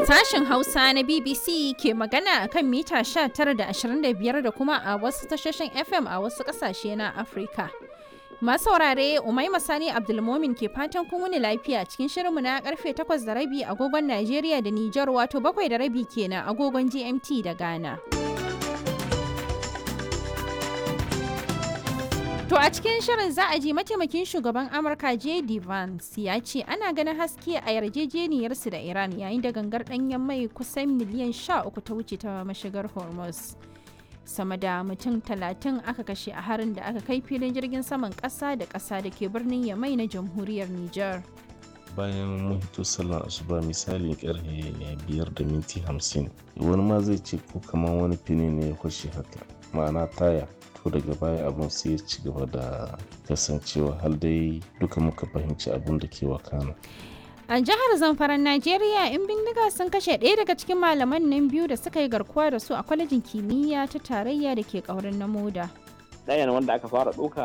Sashen Hausa na BBC ke magana a kan mita 19 da 25 da kuma a wasu tashoshin FM a wasu ƙasashe na Afirka. Masu saurare Umaima Sani Abdulmomin ke fatan kun wuni lafiya cikin shirinmu na karfe 8 da rabi agogon Najeriya da Nijar wato 7 da rabi kenan agogon GMT da Ghana. To a cikin shirin za a ji mataimakin shugaban Amurka J.D. Vance ya ce ana ganin haske a yarjejeniyarsu da Iran yayin da gangar ɗanyen mai kusan miliyan 13 ta wuce ta mashigar Hormuz. Sama da mutum talatin aka kashe a harin da aka kai filin jirgin saman ƙasa da ƙasa da ke birnin Yamai na jamhuriyar Nijar. bayan mun hito sallar asuba misalin karfe biyar da minti hamsin wani ma zai ce ko kamar wani fini ne ya kwashe haka ma'ana taya to daga baya abun sai ya ci gaba da kasancewa har dai duka muka fahimci abun da ke wakana A jihar Zamfaran Najeriya, in bindiga sun kashe ɗaya daga cikin malaman nan biyu da suka yi garkuwa da su a kwalejin kimiyya ta tarayya da ke ƙaurin na moda. ɗayan wanda aka fara ɗauka